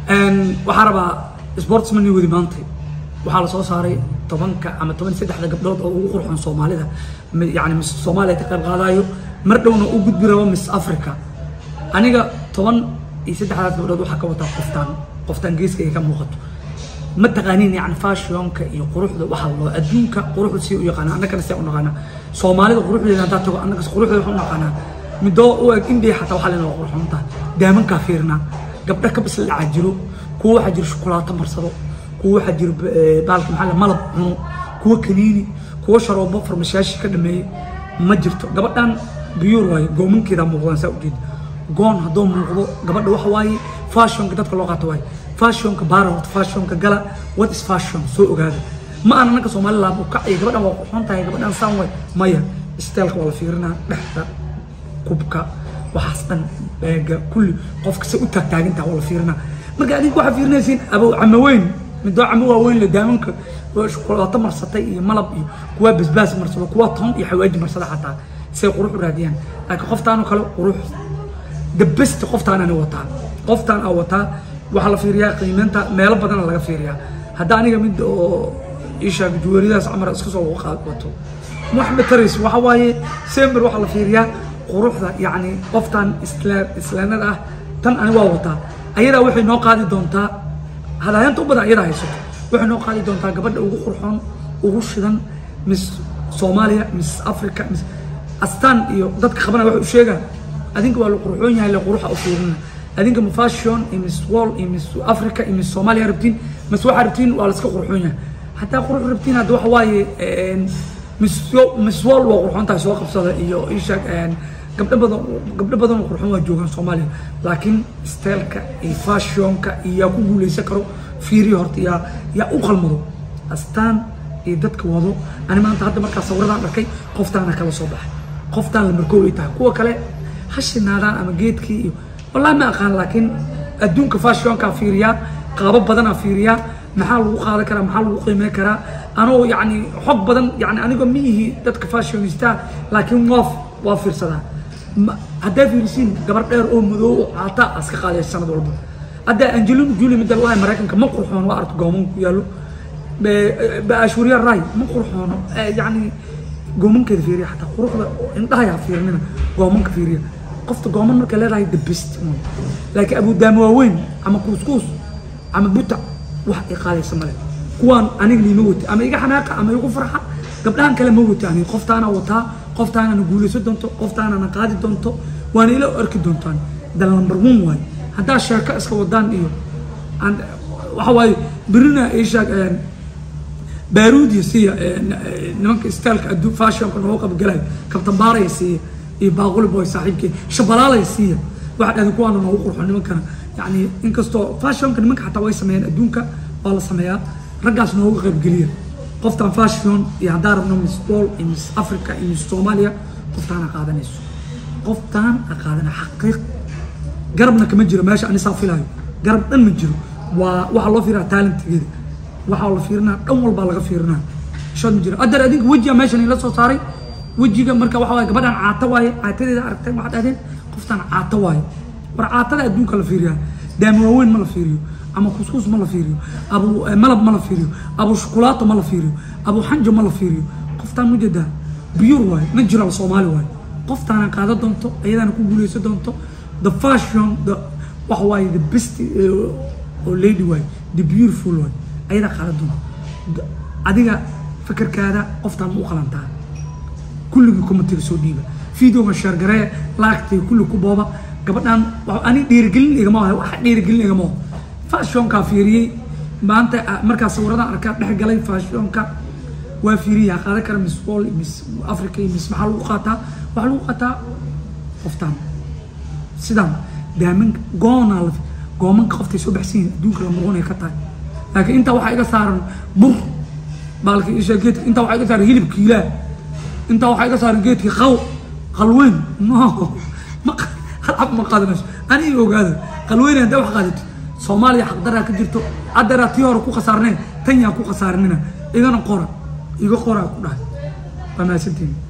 waxaa rabaa sportsman wadi maanta waxaa lasoo saaray tobanka ama toban saddexda gabdhood oo ugu qurxoon soomaalida yani mis soomaaliya ka qayb qaadayo mar dhowna u gudbi rabo miss africa aniga toban iyo saddexdaas gabdhood waxaa ka wataa qoftaan qoftaan geeska ay ka muuqato ma taqaanin yani fashionka iyo quruxda waxaa loo adduunka quruxda si u yaqaana annagana si u naqaana soomaalida quruxdeeda haddaa tago annagas quruxdeeda waxaan u naqaanaa midoo u eg indiya xataa waxaa leena waa qurxoon tahay daamankaa fiirnaa gabdha ka bisla dhacaa jiro kuwa waxaa jiro shukulaato marsado kuwa waxaa jiro baalka maxaa la malab cuno kuwa kaniini kuwa sharoobo farmashaashi ka dhameeyey ma jirto gabadhan biyuur waaye goomankeeda muuqdaan saa ujeeda goon hadduu muuqdo gabadha waxa waaye fashionka dadka loo qaato waaye fashionka baara horta fashionka gala what is fashion soo ogaada ma aan annaga soomaali laabo kacay gabadhan waa qurxoon tahay gabadhan saan way maya steelka waa la fiirinaa dhexda kubka waxaas dhan beega kulli qofka se u taagtaagintaa waa la fiirinaa marka adinku waxaa fiirinaysiin abow camo weyn midoo camo waaweyn le daamanka shukulaato marsatay iyo malab iyo kuwaa basbaas marsado kuwaa toon iyo xawaaji marsada xataa say qurux u raadiyaan laakiin qoftaanoo kale qurux the best qoftaan ani wataa qoftaan aa wataa waxaa la fiiriyaa qiimeynta meelo badana laga fiiriyaa hadda aniga mid oo ishaag juweeridaas camar iska soo wato maxmed taris waxa waaye sember waxaa la fiiriyaa quruxda yacni qoftaan islaanada ah tan ani waa wataa ayadaa waxay noo qaadi doontaa hadaayanta u badan ayadaa haysato waxay noo qaadi doontaa gabadha ugu qurxoon ugu shidan miss soomaaliya miss africa miss astaan iyo dadka qabana waxay u sheegaan adinka waa la qurxoon yahay le quruxa u fiirina adinka ma fashion iyo miss wall iyo miss africa iyo miss soomaaliya rabtiin mas waxaa rabtiin waa la iska qurxoon yahay haddaa qurux rabtiin hadda waxa waaye miss miss wall waa qurxoon tahay soo qabsada iyo ishaag gabdho badan gabdho badan oo qurxoon waa joogaan soomaaliya laakiin steelka iyo fashionka iyo yaa ku guuleysan karo fiiriyo horta yaa yaa u qalmado astaan iyo dadka wado ani maanta hadda markaa sawiradan arkay qoftaana kala soo baxay qoftaan la markoob ay tahay kuwa kale ha shinaadaan ama geedkii iyo wallahi ma aqaan laakiin adduunka fashionkaa fiiriyaa qaabo badanaa fiiriyaa maxaa lagu qaadan karaa maxaa lagu qiimeyn karaa anoo yacni xog badan yani anigoo ma ihi dadka fashionista laakiin waa waa fiirsadaa haddaa fiirisiin gabar dheer oo madow oo caata aska qaadaya sanad walba haddaa angelina julie midda lahay maraykanka ma qurxoon waa arto goomanka ku yaallo ashuriya ray ma qurxoono yani goomankeeda fiiriya xataa quruxda indhahayaa fiirinina goomanka fiiriya qofta gooman markay leedahay the best laakiin abudaama waaweyn ama kuuskuus ama buta wax ay qaadaysa male kuwaan aniga niima wata ama iga xanaaqa ama igu farxa gabdhahan kale ma wata aniga qoftaana wataa qoftaanana guulaysan doonto qoftaanana qaadi doonto waana ila arki doontaan the number one waaye haddaa sheeko iska wadaan iyo waxa waaye birina ishaag baaruudiya siiya nimanka staalka adduun fashionka noogu qabgalayo kabtambaaraya siiya iyo baaquli boy saaxiibkee shabalaalaya siiya waxa dhahda kuwaana noogu qurxo nimankana yani inkastoo fashionka nimanka xataa way sameeyaan adduunka waa la sameeyaa raggaas noogu qaybgeliya qoftaan fashion iyo haddaa rabno miss wall iyo miss africa iyo miss soomaaliya qoftaana qaadanayso qoftaan a qaadana xaqiiq garabna kama jiro meesha anisaa filayo garab dhan ma jiro waa waxaa loo fiirinaa talentigeeda waxaa la fiirinaa dhan walbaa laga fiirinaa shood ma jiro adeer adinka wejiga meeshan ila soo saaray wejiga marka waxa waaye gabadhan caata waaye caatadeeda aragteen waxaad dhahdeen qoftaan caata waaye war caatada adduunka la fiiriyaa daami waaweyn ma la fiiriyo ama kuskuus ma la fiiriyo abu malab ma la fiiriyo abu shukulaato ma la fiiriyo abu xanjo ma la fiiriyo qoftaan mujeedaa biyur waaye natural soomaali waaye qoftaana qaada doonto ayadaana ku guuleysan doonto the fashion the waxa waaye the best oo lady waaye the beautiful waaye ayadaa qaada doonto adiga fikirkaada qoftaan ma u qalantaa kulligii commentiga soo dhiiba videoga sheergaree laagtay kulli ku booba gabadhan ani dhiirigelin igama ahay waxa dhiirigelin igama aho fashionkaa fiiriyey maanta markaa sawiradan arkaa dhex galay fashionka waa fiiriyaa qaadan kara miss wall miss africa iyo miss maxaa lagu qaataa waxaa lagu qaataa qoftaan sidaan daamin goonaa la goomanka qoftay soo baxsan yihin adduunka la muruunay ka tahay laakiin intaa waxaa iga saaran bur baalka isha geedka intaa waxaa iga saaran hilib kiilaa intaa waxaa iga saaran geedkii qaw qalweyn no ma halcab ma qaadanayso aniga ogaada qalweyn haddaa wax qaadato soomaaliya xaqdaraa ka jirto haddeeraa tii hore ku khasaarneen tan yaan ku khasaarinina igana qora iga qoraa ku dhahay waa mahadsantiin